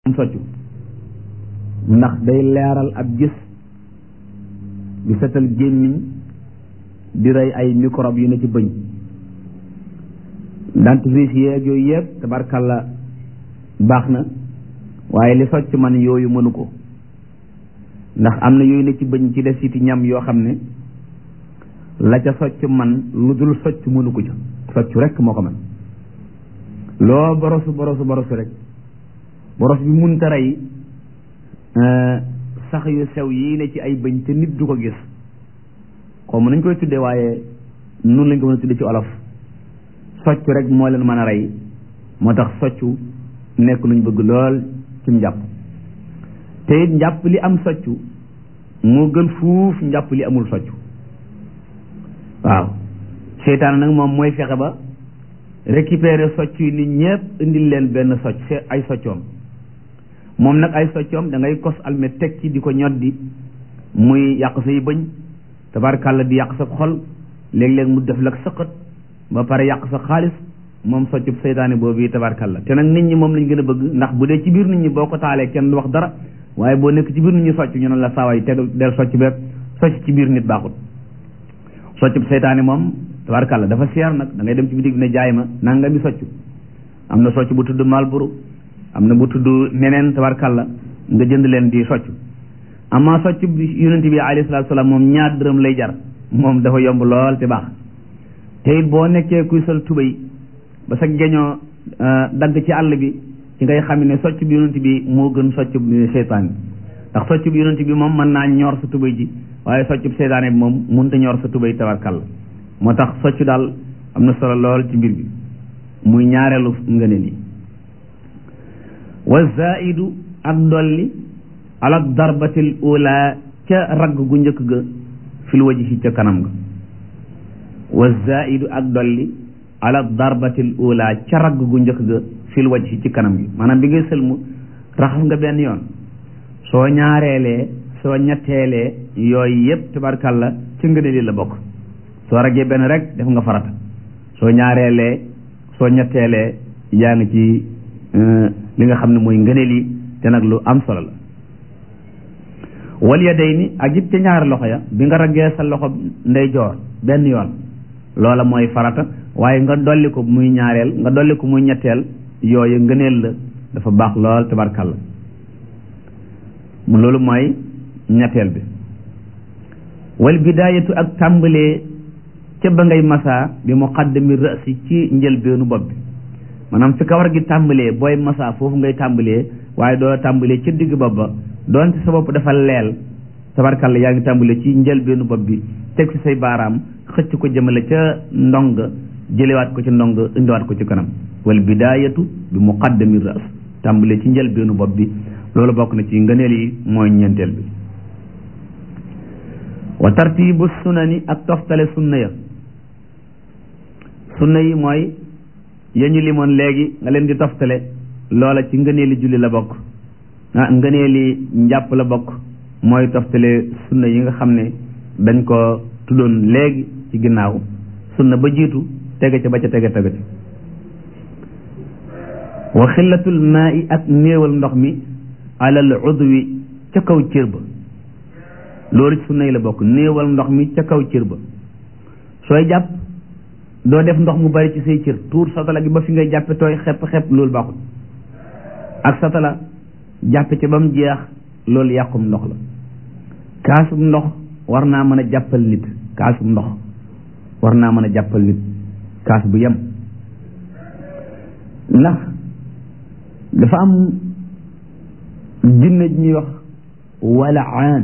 soccu ndax day leeral ab gis di setal gémmiñ di rey ay microbe yu ne ci bëñ dentifrice yeeg yooyu yëpp tabarkalla baax na waaye li socc man yooyu mënu ko ndax am na yooyu ne ci bëñ ci desiti ñam yoo xam ne la ca socc man lu dul socc mënu ko ca socc rek moo ko man loo borosu borosu borosu rek boros bi munta rey sax yu sew yii ne ci ay bëñ te nit du ko gis xaw ma nañ koy tuddee waaye nun lañ ko mën a tuddee ci olof socc rek moo leen mën a rey moo tax soccu nekk luñ bëgg lool ci njàpp te it njàpp li am soccu moo gën fuuf njàpp li amul soccu waaw seytaan nag moom mooy fexe ba récupérer socc yi nit ñépp indil leen benn socc c'est ay soccoom moom nag ay soccoom da ngay kos almet teg ci di ko ñoddi muy yàq say bëñ tabarkàlla di yàq sa xol léeg-léeg mu def lak sëqat ba pare yàq sa xaalis moom soccub seytaane boobu yi tabarkàlla te nag nit ñi moom lañ gën a bëgg ndax bu dee ci biir nit ñi boo ko taalee kenn du wax dara waaye boo nekk ci biir nit ñi socc ñu ne la saawaay tegal del socc beeg socc ci biir nit baaxut soccub seytaane moom tabarkàlla dafa seer nag da ngay dem ci bitig bi ne jaay ma nanga mi socc am na socc bu tudd Malboro am na bu tudd neneen tabarkàlla nga jënd leen di socc amaa socc bi yonent bi alayhi salaatu salaam moom ñaar dërëm lay jar moom dafa yomb lool te baax te it boo nekkee kuy sol tubéy ba sa geñoo dagg ci àll bi ci ngay xam ne socc bi yonent bi moo gën socc bi seytaan bi ndax socc bi yonent bi moom mën naa ñor sa tubéy ji waaye socc bi seytaane bi moom mënut a ñor sa tubéy tabarkàlla moo tax socc daal am na solo lool ci mbir bi muy ñaareelu ngëneel yi wa zaidu ak dolli ala darbatil ula ca ragg gu njëkk ga fil wajhi ca kanam ga wa zaidu ak dolli ala darbatil ula ca ragg gu njëkk ga fil wajhi ci kanam gi maanaam bi ngay sëlmu raxas nga benn yoon soo ñaareelee soo ñetteelee yooyu yépp tabarkàlla ci ngëneel yi la bokk soo raggee benn rek def nga farata soo ñaareelee soo ñetteelee yaa ngi ci li nga xam ne mooy ngëneel yi te nag lu am solo la wal yadayni ak it ca ñaari loxo ya bi nga raggee sa loxo ndeyjoor benn yoon loola mooy farata waaye nga dolli ko muy ñaareel nga dolli ko muy ñetteel yooyu ngëneel la dafa baax lool tabarkàlla mu loolu mooy ñetteel bi wal bidaayatu ak tàmbalee ca ba ngay masaa bi muqaddami rasi ci njëlbeenu bopp bi maanaam fi kawar gi tàmbalee booy masaa foofu ngay tàmbalee waaye doo tàmbalee ca digg bopp ba doonte sa bopp dafa leel tabarkalla yaa ngi tàmbalee ci njëlbeenu bopp bi teg ci say baaraam xëcc ko jëmale ca ndong jëlewaat ko ci ndong indiwaat ko ci kanam wal bidaayatu bi muqaddami ras tàmbalee ci njëlbeenu bopp bi loolu bokk na ci ngëneel yi mooy ñeenteel bi wa tartibu sunani ak toftale sunna ya sunna yi mooy yéen ñu limoon léegi nga leen di toftale loola ci ngëneeli julli la bokk ah ngëneeli njàpp la bokk mooy toftale sunna yi nga xam ne dañ ko tuddoon léegi ci ginnaaw sunna ba jiitu tege ca ba ca tege tege ca wa xillatul maa i ak néewal ndox mi alal udwi ca kaw cër ba loolu ci sunna yi la bokk néewal ndox mi ca kaw cër ba sooy jàpp doo def ndox mu bari ci say cër tuur satala gi ba fi ngay jàppe tooy xepp xepp loolu baaxul ak satala jàppe ca ba mu jeex loolu yàqum ndox la kaasum ndox war naa mën a jàppal nit kaasum ndox war naa mën a jàppal nit kaas bu yem ndax dafa am jinne ji ñuy wax wala aan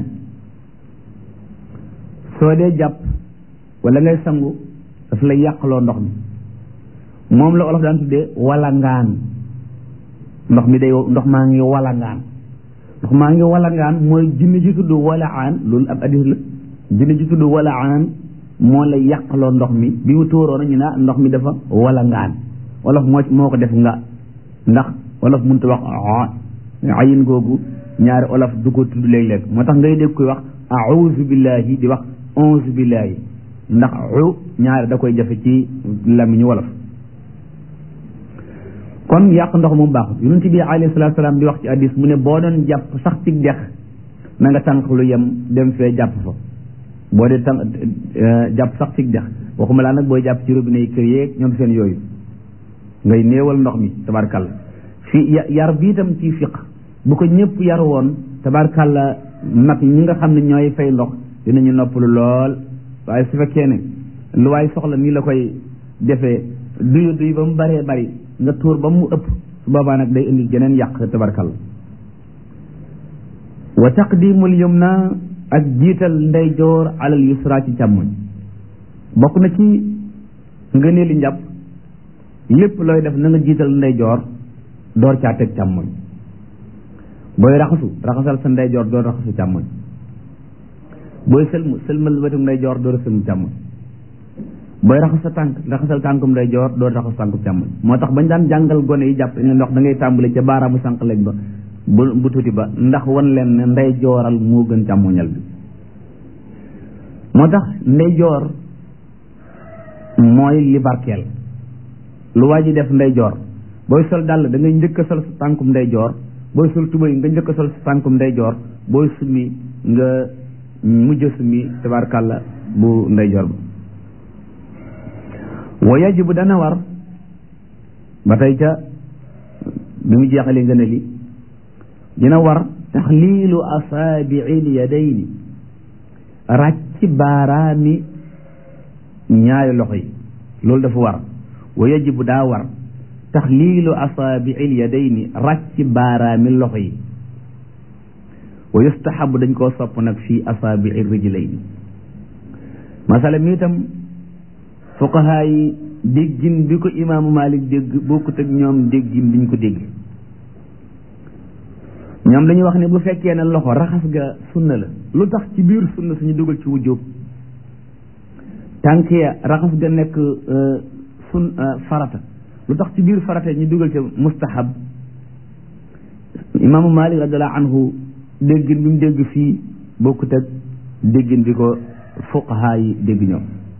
soo dee jàpp wala ngay sangu daf lay yàqaloo ndox mi moom la olof daan tuddee walangaan ndox mi day ndox maa ngi walangaan ndox maa ngi walangaan mooy jinne ji tudd wala aan loolu ab addis la jinne ji tudd wala aan moo lay yàqaloo ndox mi bi mu tóoroona ñu ne ndox mi dafa walangaan wolof moo moo ko def nga ndax wolof mënut wax ayin googu ñaari olof du ko tudd léeg-léeg moo tax ngay dégg koy wax auzu billahi di wax onze billahi ndax u ñaari da koy jafe ci làmmiñu wolof kon yàq ndox moom baaxut yonent bi alayhi salaatu salaam di wax ci hadis mu ne boo doon jàpp sax ci dex na nga tànk lu yem dem fee jàpp fa boo dee tànk jàpp sax ci dex waxuma laa nag booy jàpp ci robinet yi kër yeeg ñoom seen yooyu ngay néewal ndox mi tabarkalla fi yar bi itam ci fiq bu ko ñëpp yar woon tabarkalla nag ñi nga xam ne ñooy fay ndox dinañu noppalu lool waaye su fekkee ne lu waay soxla nii la koy defee duyu duy ba mu baree bari nga tuur ba mu ëpp su boobaa nag day indi geneen yàq tabarkalla wa taqdimul yumna ak jiital ndeyjoor alal yusra ci càmmoñ bokk na ci nga nee li njàpp lépp looy def na nga jiital ndeyjoor door caa teg càmmoñ booy raxasu raxasal sa ndeyjoor door raxasu càmmoñ booy sëlmu sëlmal wetum ndeyjoor door sëlmu càmmoñ booy raxas sa tànk raxasal tànkum ndeyjoor door raxas tànkum càmmoñ moo tax bañ daan jàngal gone yi jàpp ne ndox da ngay tàmbale ca baaraamu sànq léeg ba bu bu tuuti ba ndax wan leen ne ndeyjooral moo gën càmmoñal bi moo tax ndeyjoor mooy li barkeel lu waa ji def ndeyjoor booy sol dàll da ngay njëkk a sol sa tànkum ndeyjoor booy sol tubéy nga njëkk a sol sa tànkum ndeyjoor booy summi nga mujj summi tabarkàlla bu ndeyjoor ba wa yajibu dana war ba tey ca bi mu jeexalee nga ne li dina war taxliilu asaabiil yadayni ràcc baaraami ñaari loxo yi loolu dafa war wa yajibu daa war taxliilu asaabiil yadayni ràcc baaraami loxo yi wa yustahabu dañ koo sopp nag fii asaabiil rijlayni masala mi itam fuqahaa yi déggin bi ko imaamu Malik dégg bokkut ak ñoom déggin biñ ko dégg ñoom dañuy wax ne bu fekkee ne loxo raxas ga sunna la lu tax ci biir sunna suñu dugal ci wujjóob tànk ya raxas ga nekk sun farata lu tax ci biir farata ñu dugal ci mustahab imaamu Malik radiallahu anhu déggin bi mu dégg fii bokkut ak déggin bi ko fuqahaa yi dégg ñoom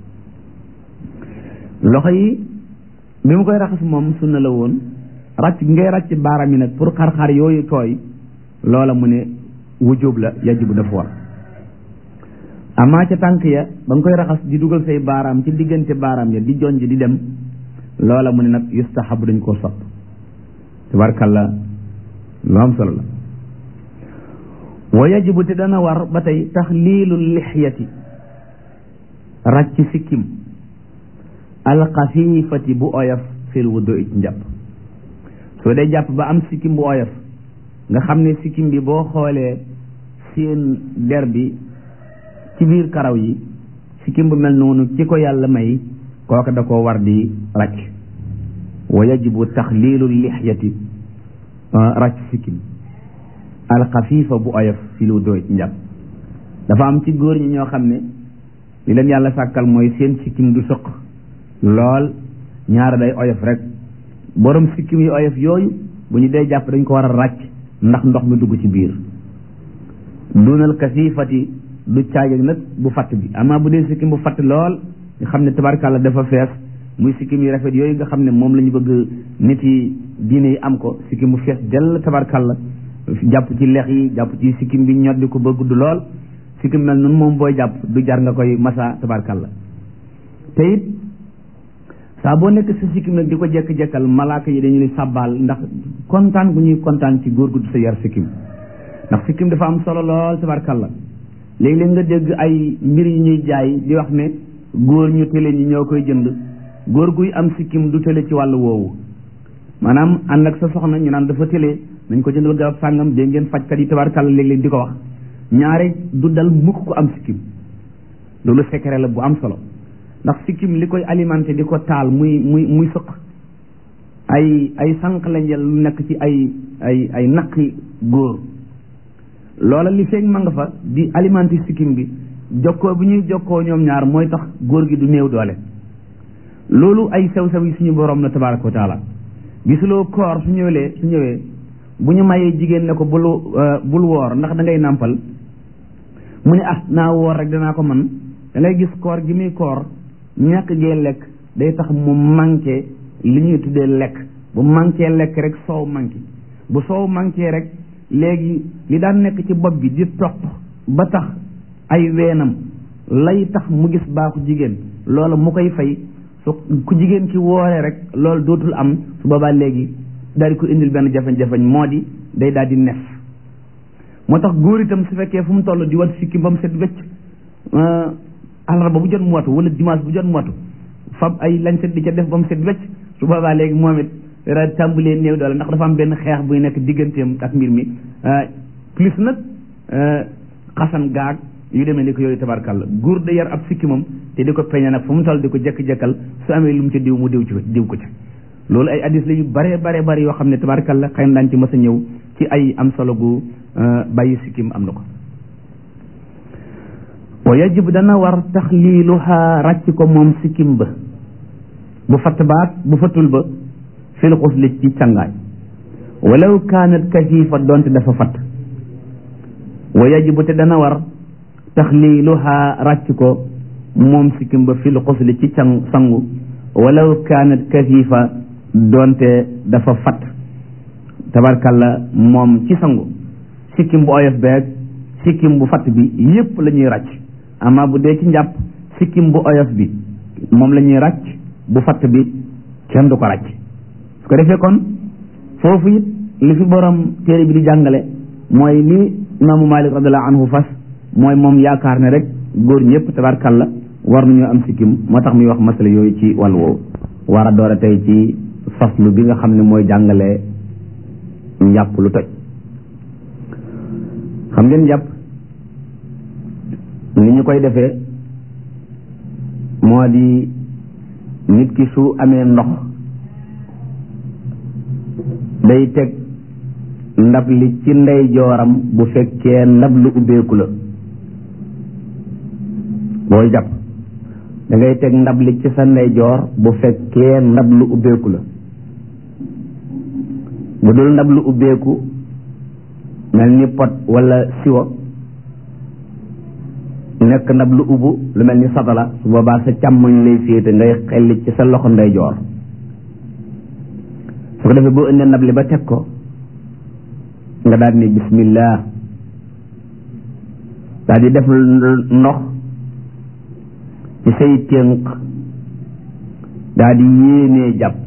loxo yi bi mu koy raxas moom sunna la woon ràcc ngay ràcc baaraam yi nag pour xar-xar yooyu tooy loola mu ne wujjóob la yajibu dafa war amaa ca tànk ya ba nga koy raxas di dugal say baaraam ci diggante baaraam ya di jonj di dem loola mu ne nag yustahabu dañ koo sopp tabarkalla lu am solo la wa yajibu te dana war ba tey taxliilu lixyati ràcc sikkim alxafifati bu oyof fil wudu ci njàpp soo dee jàpp ba am sikkim bu oyof nga xam ne sikkim bi boo xoolee seen der bi ci biir karaw yi sikkim bu mel noonu ci ko yàlla may kooka da koo war di ràcc wa yajibu taxliilu lixyati ràcc sikkim alxafifa bu oyof fil wudu ci njàpp dafa am ci góor ñi ñoo xam ne li leen yàlla sàkkal mooy seen sikkim du sëq lool ñaara day oyof rek borom sikkim yi oyof yooyu bu ñu dee jàpp dañ ko war a ràcc ndax ndox mi dugg ci biir dunal kasifati du caageg nag bu fatt bi amaa bu dee sikkim bu fatt lool nga xam ne tabarkàlla dafa fees muy sikkim yi rafet yooyu nga xam ne moom la ñu bëgg nit yi diine yi am ko sikkim bu fees dell tabarkàlla jàpp ci lex yi jàpp ci sikkim bi ñoddi ko ba gudd lool sikkim mel noonu moom booy jàpp du jar nga koy masa tabarkàlla te it saa boo nekk sa sikkim nag di ko jekk-jekkal malaaka yi dañu lay sàbbaal ndax kontaan bu ñuy kontaan ci góor gu sa yar sikkim ndax sikkim dafa am solo lool tabarkalla léegi-léeg nga dégg ay mbir yi ñuy jaay di wax ne góor ñu télé ñi ñoo koy jënd góor guy am sikkim du télé ci wàllu woowu maanaam ànd ak sa soxna ñu naan dafa télé nañ ko jëndal garab sàngam dégg ngeen fajkat yi tabarkalla léeg-léeg di ko wax ñaare du dal mukk ko am sikkim loolu secret la bu am solo ndax sikkim li koy alimenté di ko taal muy muy muy sëq ay ay sànq lañ jël lu nekk ci ay ay ay naqi góor loola li feeg ma nga fa di alimenté sikkim bi jokkoo bi ñuy jokkoo ñoom ñaar mooy tax góor gi du néew doole loolu ay sew-sew yi suñu borom na tabaraka wa taala gisuloo koor su ñëwee su ñëwee bu ñu mayee jigéen ne ko bul bul woor ndax da ngay nàmpal mu ne ah naa woor rek danaa ko man da ngay gis koor gi muy koor ñàkk gee lekk day tax mu manqué li ñuy tuddee lekk bu manqué lekk rek soow manqué bu soow manqué rek léegi li daan nekk ci bopp bi di toq ba tax ay weenam lay tax mu gis baaxu jigéen loolu mu koy fay su ku jigéen ki wooree rek loolu dootul am su boobaa léegi daal di ko indil benn jafe-jafe moo di day daal di nef moo tax góor itam su fekkee fu mu toll di wat sikki ba mu set wecc àllarba bu jot mu watu wala dimanche bu jot mu watu fab ay lañ set di ca def ba mu set wecc su boobaa léegi moom it dara tàmbalee néew doole ndax dafa am benn xeex buy nekk digganteem ak mbir mi plus nag xasan gaag yu demee ni ko yooyu tabarkàlla góor da yar ab sikki moom te di ko peñe nag fu mu toll di ko jekk-jekkal su amee lu mu ca diw mu diw ci diw ko ci loolu ay addis la yu bare bare bare yoo xam ne tabarkàlla xëy na daañu ci mës a ñëw ci ay am solo gu bàyyi sikkim am na ko wa yajib dana war taxliiluha ràcc ko moom sikkim ba bu fatt baat bu fattul ba fil xusli ci cangaay walaw kaanat kasifa doonte dafa fatt wa yajibu te dana war taxliiluha ràcc ko moom sikkim ba fil xusli ci can sangu walaw kaanat kasifa doonte dafa fatt tabarkalla moom ci sangu sikkim bu oyof beeg sikkim bu fatt bi yépp la ñuy ràcc ama bu dee ci njàpp sikkim bu oyof bi moom la ñuy ràcc bu fatt bi kenn du ko ràcc su ko defee kon foofu it li fi borom téere bi di jàngale mooy li imaamu malik radiallahu anhu fas mooy moom yaakaar ne rek góor ñëpp tabarkalla war nañoo am sikkim moo tax muy wax masala yooyu ci wàllu woowu war a door a tey ci faslu bi nga xam ne mooy jàngale njàpp lu toj xam ngeen njàpp ni ñu koy defee moo di nit ki su amee ndox day teg ndab li ci ndeyjooram bu fekkee ndab lu ubbeeku la booy jàpp da ngay teg ndab li ci sa ndeyjoor bu fekkee ndab lu ubbeeku la bu dul ndab lu ubbeeku mel ni pot wala siwo nekk ndab lu ubbu lu mel ni satala su boobaa sa càmmoñ lay féete ngay xelli ci sa loxo ndeyjoor su ko defee boo indee ndab li ba teg ko nga daal ni bismillah daal di def ndox ci say tënk daal di yéenee jàpp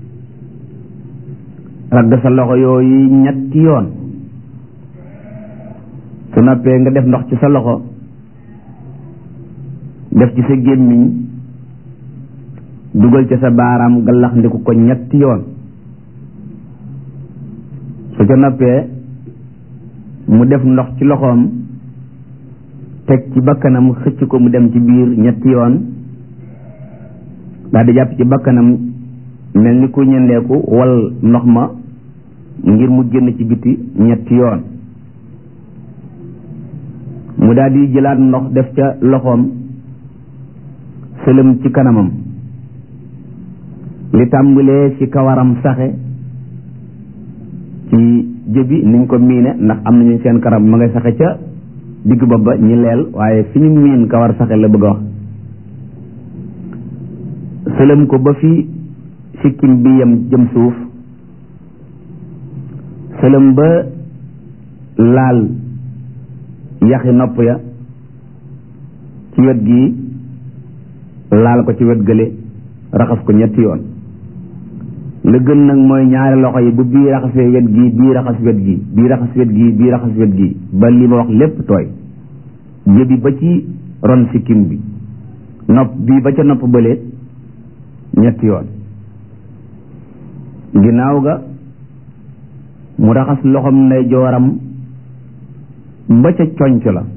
ragg sa loxo yooyu ñetti yoon su noppee nga def ndox ci sa loxo def ci sa gémmiñ dugal ci sa baaraam gallax ndiku ko ñetti yoon su ca noppee mu def ndox ci loxoom teg ci bakkanam xëcc ko mu dem ci biir ñetti yoon daal di jàpp ci bakkanam mel ni ku ñendeeku wal ndox ma ngir mu génn ci biti ñetti yoon mu daal di jëlaat ndox def ca loxoom sëlëm ci kanamam li tàmbalee ci kawaram saxe ci jëbi niñ ko miine ndax am nañu seen karam ma ngay saxe ca digg bopp ba ñi leel waaye fi ñu miin kawar saxe la bëgg a wax sëlëm ko ba fi sikkim bi yam jëm suuf sëlëm ba laal yaxi nopp ya ci wet gi laal ko ci wet gële raxas ko ñetti yoon la gën nag mooy ñaari loxo yi bu bii raxasee wet gi bii raxas wet gi bii raxas wet gi bii raxas wet gi ba li ma wax lépp tooy jëbi ba ci ron sikkim bi nopp bii ba ca nopp bële ñetti yoon ginnaaw ga mu raxas loxom nday jooram ba ca conc la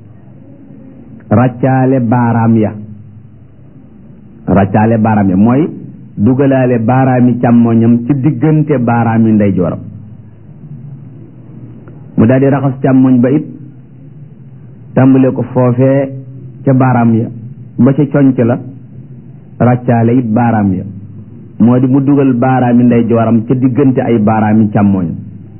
ràccaale baaraam ya ràccaale baaraam ya mooy dugalaale baaraami càmmoñam ci diggante baaraami nday jooram mu daal di raxas càmmoñ ba it tàmbale ko foofee ca baaraam ya ba ca conc la ràccaale it baaraam ya moo di mu dugal baaraami nday jooram ca diggante ay baaraami càmmoñam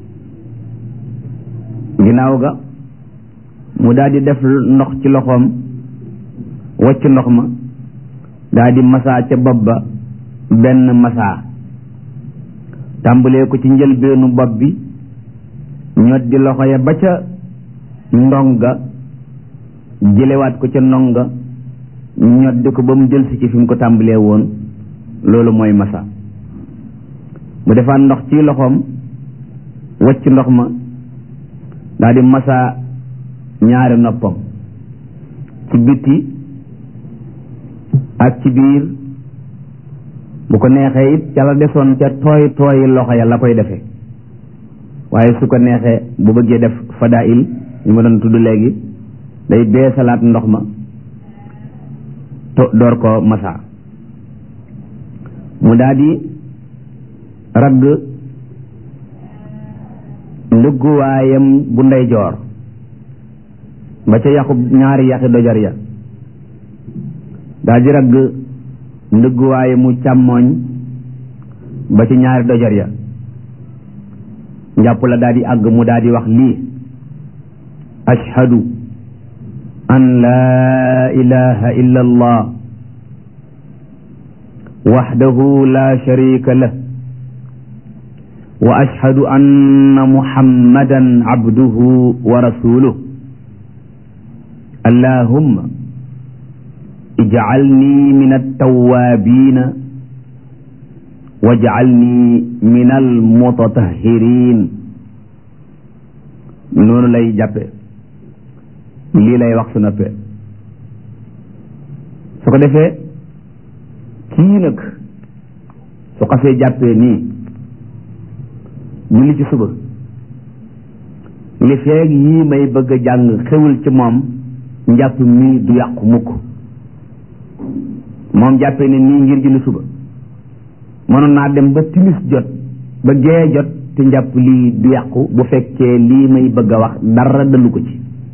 ginnaaw ga mu daal di def ndox ci loxoom wacc ndox ma daal di masaa ca bopp ba benn masaa tàmbalee ko ci njëlbeenu bopp bi ñoddi loxo ya ba ca ndonga jëlewaat ko ca ndonga ñoddi ko ba mu jël si ci fi mu ko tàmbalee woon loolu mooy masa mu defaat ndox ci loxoom wacc ndox ma daal di masa ñaari noppam ci bitti ak ci biir bu ko neexee it ca la desoon ca tooy tooyi loxo ya la koy defee waaye su ko neexee bu bëggee def fadail ñu ma doon tudd léegi day beesalaat ndox ma to door ko masa mu daal di ragg ndëgguwaayam bu ndeyjoor ba ca yàqu ñaari yàqi dojar ya daal di ragg ndëgguwaayamu càmmooñ ba ci ñaari dojar ya njàpp la daal di àgg mu daal di wax lii ashhadu an laa ilaha illa allah waxdahu la sharika lah wa ashhadu anna muhammadan abduhu wa rasuluh allahumma ijcalni min altawaabina wajcalni min almutatahirin noonu lay jàppe lii lay wax su noppee su ko defee kii nag su xasee jàppee nii julli ci suba li feeg yii may bëgg a jàng xewul ci moom njàpp mii du yàqu mukk moom jàppee ne nii ngir julli suba mënoon naa dem ba timis jot ba gee jot te njàpp lii du yàqu bu fekkee lii may bëgg a wax dara dalu ko ci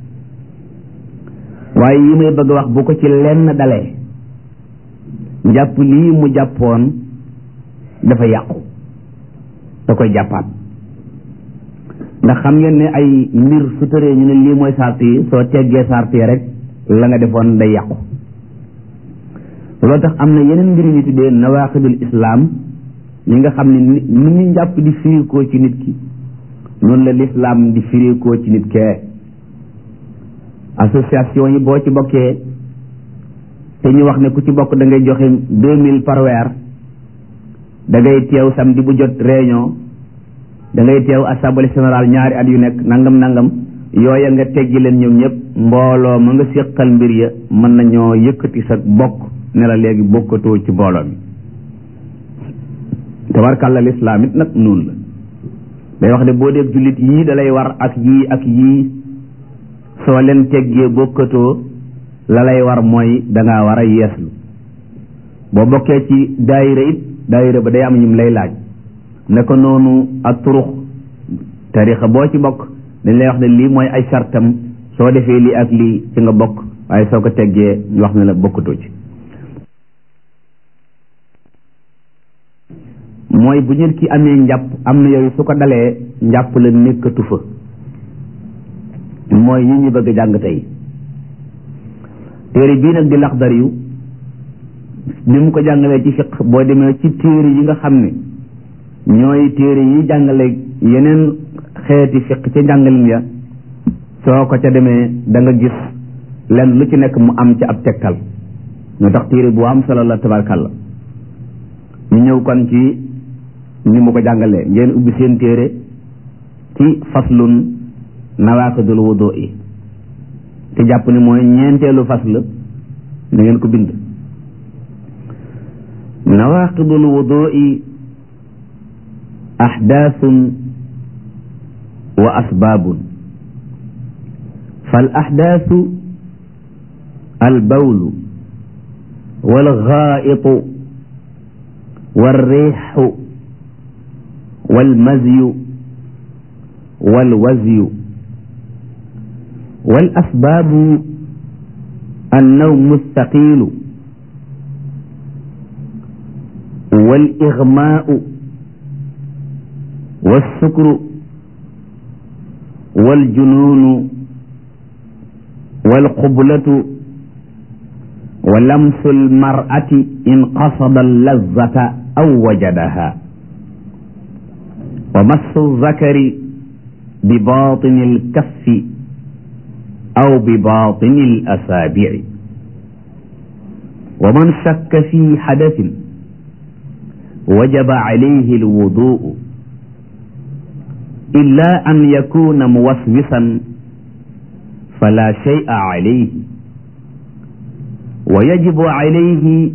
waaye yi may bëgg a wax bu ko ci lenn dalee njàpp lii mu jàppoon dafa yàqu da koy jàppaat ndax xam ngeen ne ay mbir su tëree ñu ne lii mooy sart yi soo teggee sart yi rek la nga defoon day yàqu loolu tax am na yeneen mbir ñu tuddee nawaqidul islam ñi nga xam ne ni ni ñu njàpp di firikoo ci nit ki noonu la lislaam di firikoo ci nit kee association yi boo ci bokkee te ñu wax ne ku ci bokk da ngay joxe deux mille par weer da ngay teew samedi bu jot réunion da ngay teew assemblée générale ñaari at yu nekk nangam nangam yooya nga teggi leen ñoom ñëpp mbooloo ma nga séqal mbir ya mën nañoo yëkkati sa bokk ne la léegi bokkatoo ci mbooloo mi tabarkàlla lislaam it nag noonu la day wax ne boo dee jullit yii da lay war ak yii ak yii soo leen teggee bokkatoo la lay war mooy dangaa war a yeeslu boo bokkee ci daayira it daayira ba day am ñum lay laaj ne ko noonu ak turux tarixa boo ci bokk dañ lay wax ne lii mooy ay sartam soo defee lii ak lii ci nga bokk waaye soo ko teggee ñu wax ne la bokkatoo ci mooy bu nit ki amee njàpp am na yooyu su ko dalee njàpp la nekkatu fa mooy yi ñu bëgg jàng tey téere bii nag di laxdar yu ni mu ko jàngalee ci fiq boo demee ci téere yi nga xam ne ñooy téere yi jàngale yeneen xeeti fiq ca njàngalin ya soo ko ca demee da nga gis lenn lu ci nekk mu am ci ab tegtal ñoo tax téere bu am solo la tabarkàlla ñu ñëw kon ci ni mu ko jàngalee ngeen ubbi seen téere ci faslun nawaqidul wudu yi te jàpp ni mooy ñeenteelu fasl na ngeen ko bind nawaqidul wudu yi أحداث وأسباب فالأحداث البول والغائط والريح والمزي والوزي والأسباب النوم الثقيل والإغماء والسكر والجنون والقبلة ولمس المرأة إن قصد اللذة أو وجدها wa massu zakari bi batini alkaffi aw bi batini alasaabici wa man shakka fi xadasin wajaba alayhi alwuduu illa an yakuna muwaswisan fala shay'a alayhi wa yajibu alayhi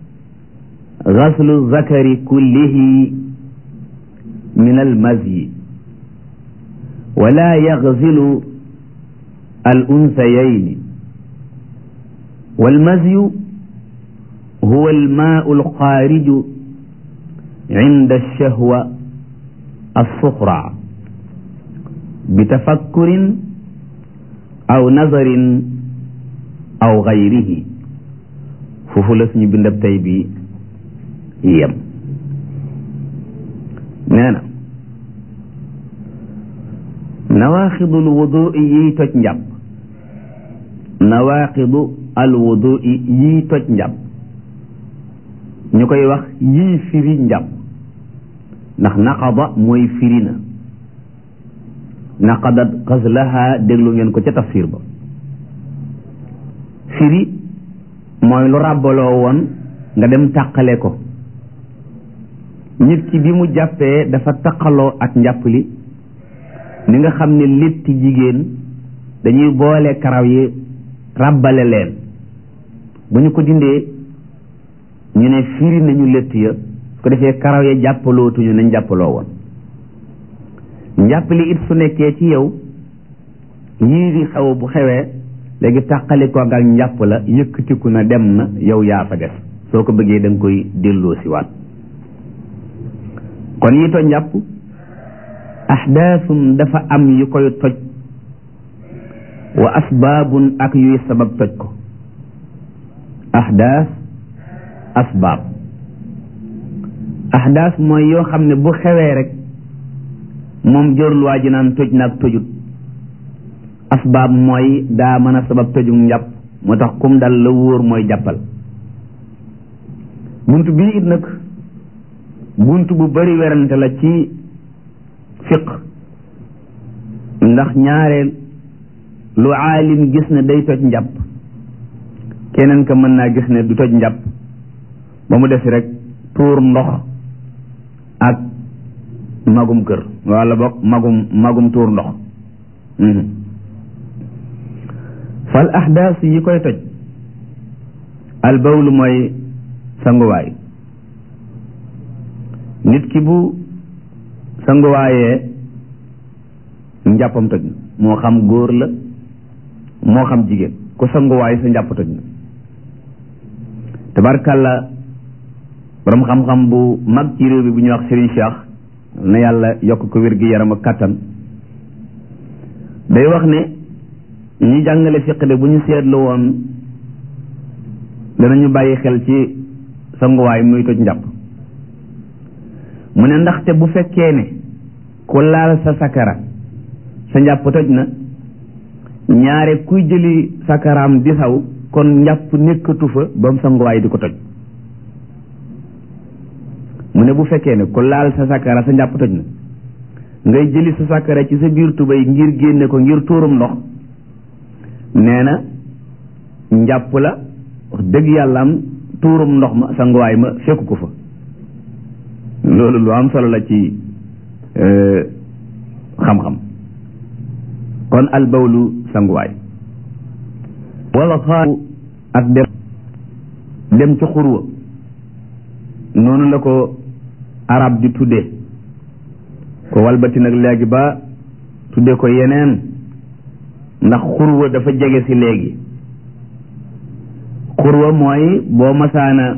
gaslu zakari kullihi min almazyi wala yagzilu الأنثيين والمزي هو الماء الخارج عند الشهوة الصخرى بتفكر أو نظر أو غيره foofu la suñu bindab tey bi yem nee na nawaaxidul wudu yiy toj njàpp nawaaxidu al wudu yiy toj njàpp ñu koy wax yiy firi njàpp ndax naqada mooy firi na naqadat xaslaha déglu ngeen ko ca tafsir ba firi mooy lu ràbbaloo woon nga dem tàqale ko nit ki bi mu jàppee dafa taqaloo ak njàpp li ni nga xam ne létti jigéen dañuy boole karaw yi ràbbale leen bu ñu ko dindee ñu ne firi nañu létt ya su ko defee karaw ya jàppalootuñu nañ jàppaloo woon njàpp li it su nekkee ci yow yii di xew bu xewee léegi tàqali ko ak njàpp la yëkkatiku na dem na yow yaa fa des soo ko bëggee da nga koy delloo si waat kon yi toj njàpp ahdaasum dafa am yu koy toj wa asbaabun ak yuy sabab toj ko ahdaas asbaab ahdaas mooy yoo xam ne bu xewee rek moom jorul waa ji naan toj naag tojut asbaab mooy daa mën a sabab tojug njàpp moo tax kum dal la wóor mooy jàppal bunt bii it nag bunt bu bari werante la ci fiq ndax ñaareel lu aalim gis ne day toj njàpp keneen ka mën naa gis ne du toj njàpp ba mu des rek tuur ndox ak magum kër walla boog magum magum tuur ndox fal ahdaas yi koy toj al bawlu mooy sanguwaay nit ki bu sanguwaayee njàppam toj na moo xam góor la moo xam jigéen ku sanguwaay sa njàpp toj na tabarkàlla borom xam-xam bu mag ci réew bi bu ñuy wax Serigne Cheikh na yàlla yokk ko wér gi yaram ak kàttan day wax ne ñi jàngale fiq de bu ñu seetlu woon danañu bàyyi xel ci sanguwaay muy toj njàpp mu ne ndaxte bu fekkee ne ku laal sa sakara sa njàpp toj na ñaare kuy jëli sakaraam di saw kon njàpp nekkatu fa ba mu sanguwaay di ko toj mu ne bu fekkee ne ku laal sa sakara sa njàpp toj na ngay jëli sa sakara ci sa biir tubéy ngir génne ko ngir tuurum ndox nee na njàpp la wax dëgg yàlla am tuurum ndox ma sanguwaay ma fekku ko fa loolu lu am solo la ci xam-xam kon albawlu sanguwaay wala xaaru ak dem dem ci xurwa noonu la ko arab di tudde ko walbati nag léegi ba tudde ko yeneen ndax xurwa dafa jege si léegi xurwa mooy boo masaana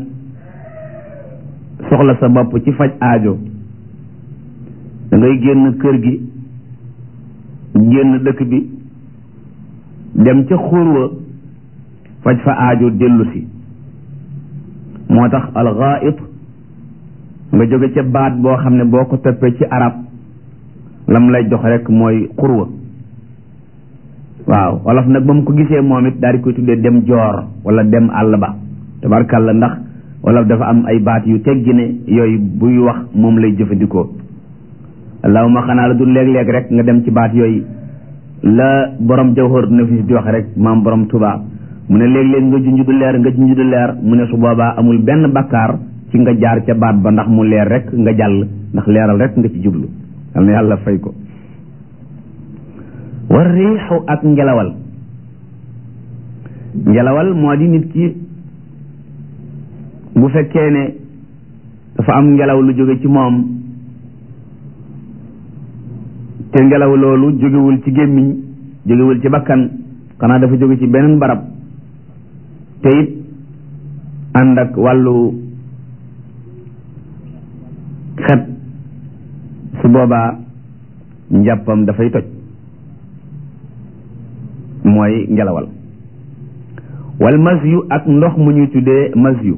soxla sa bopp ci faj aajo da ngay génn kër gi génn dëkk bi dem ca xurwa faj fa aajo dellu si moo tax alxaait nga jóge ca baat boo xam ne boo ko toppee ci arab lam lay jox rek mooy xurwa waaw wolof nag ba mu ko gisee moom it daal di koy tuddee dem joor wala dem àll ba tabarkàlla ndax wolof dafa am ay baat yu teggi ne yooyu buy wax moom lay jëfandikoo allahuma xanaa la du léeg-léeg rek nga dem ci baat yooyu la borom jawhar nafis di wax rek maam borom Tuubaa mu ne léeg-léeg nga junj du leer nga junj du leer mu ne su boobaa amul benn bakkaar ci nga jaar ca baat ba ndax mu leer rek nga jàll ndax leeral rek nga ci jublu yal na yàlla fay ko war riixu ak ngelawal ngelawal moo di nit ki bu fekkee ne dafa am ngelaw lu jóge ci moom te ngelaw loolu jógewul ci gémmiñ jógewul ci bakkan xanaa dafa jóge ci beneen barab te it ànd ak wàllu xet su boobaa njàppam dafay toj mooy ngelawal wal masyu ak ndox mu ñuy tuddee masyu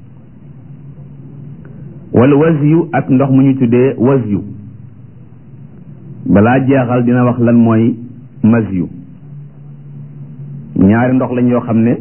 wal wasyu ak ndox mu ñuy tuddee wasyu balaa jeexal dina wax lan mooy masyu ñaari ndox lañ yoo xam ne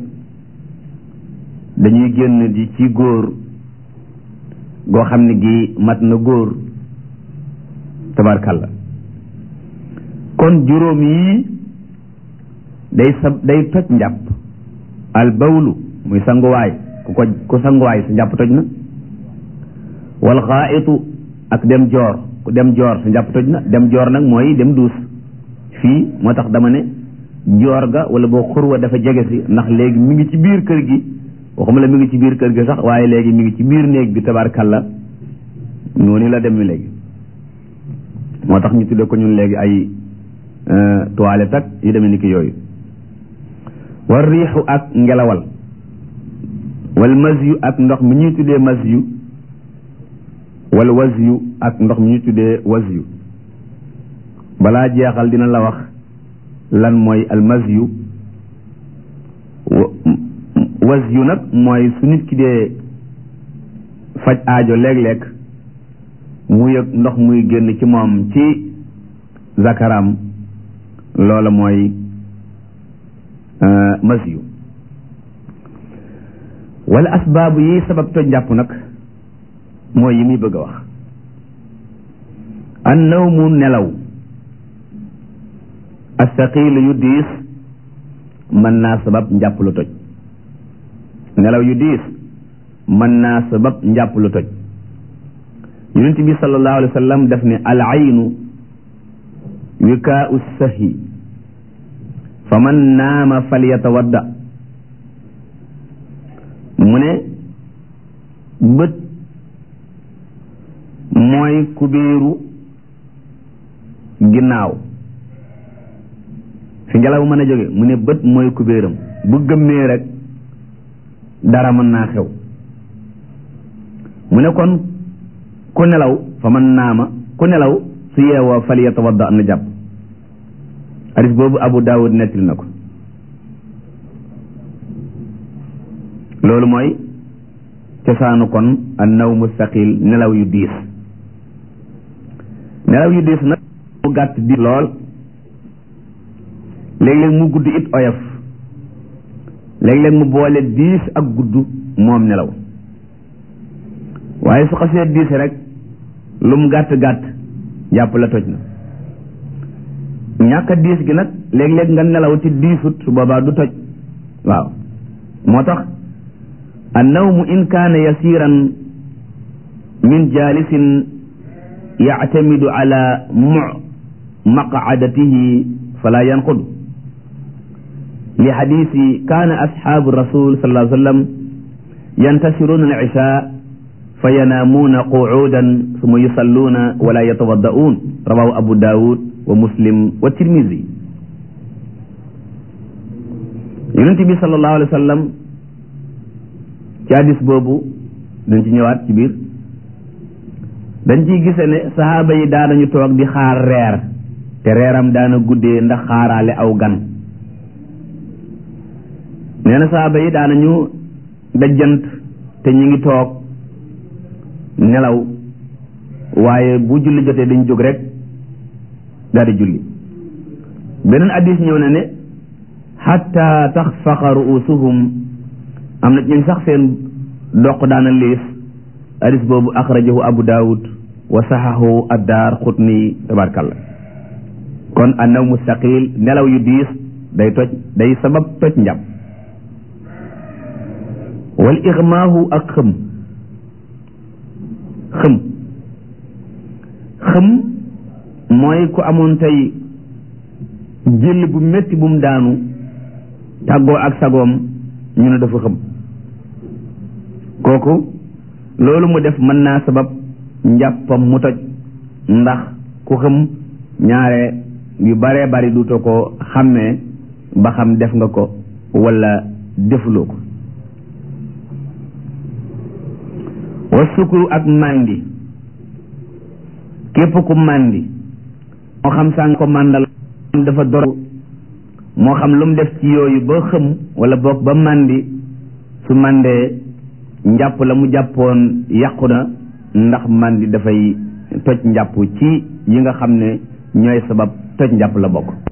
dañuy génn di ci góor goo xam ne gi mat na góor tabarkalla kon juróom yii day sab day toj njàpp al bawlu muy sanguwaay ku ko ku sanguwaay sa njàpp toj na wal xaaitu ak dem joor ku dem joor sa njàpp toj na dem joor nag mooy dem duus fii moo tax dama ne joor ga wala boo xurwa dafa jege si ndax léegi mi ngi ci biir kër gi waxuma la mi ngi ci biir kër gi sax waaye léegi mi ngi ci biir néeg bi tabarkalla noonu la dem mi léegi moo tax ñu tudde ko ñun léegi ay toilette ak yu demee ni ki yooyu war riixu ak ngelawal wal masyu ak ndox mi ñuy tuddee masyu wal wasyu ak ndox mi ñuy tuddee wasyu balaa jeexal dina la wax lan mooy al masyu wasyu nag mooy su nit ki dee faj aajo léeg-léeg mu yëg ndox muy génn ci moom ci zakaram loola mooy masyu wala asbaabu yi sabab toj njàpp nag mooy yi muy bëgg a wax an nawmu nelaw astaqilu yu diis mën naa sabab njàpp lu toj nelaw yu diis mën naa sabab njàpp lu toj yonent bi sallallahu alayhi wa sallam daf ne al aynu wikaau sahi fa man naama falyatawadda mu ne bët mooy kubéeru ginnaaw fi ngelaw mën a jóge mu ne bët mooy kubéeram bu gëmmee rek dara mën naa xew mu ne kon ku nelaw fa man naama ku nelaw su yeewoo fal yatawadda am na jàpp hadis boobu abu daawud nettali na ko loolu mooy cosaanu kon an naw mustaqil nelaw yu diis nelaw yu diis nag mu gàtt di lool léeg-léeg mu gudd it oyof léeg-léeg mu boole diis ak gudd moom nelaw waaye su xasee diis rek lu mu gàtt gàtt jàpp la toj na ñàkk a diis gi nag léeg-léeg nga nelaw ci diisut su boobaa du toj waaw moo tax annawmu in kaana yasiran min jalisin yactamidu ala mu maqcadatihi fala yanqud li xadisi kaana asxaabu rasul sallallahu alayhi wa sallam yantasiruuna al isha fa yanaamuuna qucuudan summa yusalluuna wala yatawadda'uun rawahu abu daawud wa muslim wa tirmisi yonent bi sallallahu alayhi wa sallam ci hadis boobu dañ ci ñëwaat ci biir dañ ciy gise ne sahaaba yi daanañu toog di xaar reer te reeram daana guddee ndax xaaraale aw gan nee na sahaaba yi daanañu dajjant te ñu ngi toog nelaw waaye bu julli jotee dañ jóg rek daal di julli beneen addis ñëw na ne xatta taxfaqa ruusuhum am na ñun sax seen doq daana liis addis boobu axrajahu abu daawud wa saxahu addaar xutni tabarkalla kon annaw mustaqil nelaw yu diis day toj day sabab toj njàpp wal ixmaahu ak xëm xëm xëm mooy ku amoon tey jël bu metti bu mu daanu tàggoo ak sagoom ñu ne dafa xëm kooku loolu mu def mën naa sabab njàppam mu toj ndax ku xëm ñaare yu baree bari duutoo ko xàmmee ba xam def nga ko walla defuloo ko wa sukuru ak màndi képp ku màndi moo xam sàng ko màndal dafa dor moo xam lu mu def ci yooyu ba xëm walla boog ba màndi su màndee njàpp la mu jàppoon yàqu na ndax màndi dafay toj njàpp ci yi nga xam ne ñooy sabab toj njàpp la bokk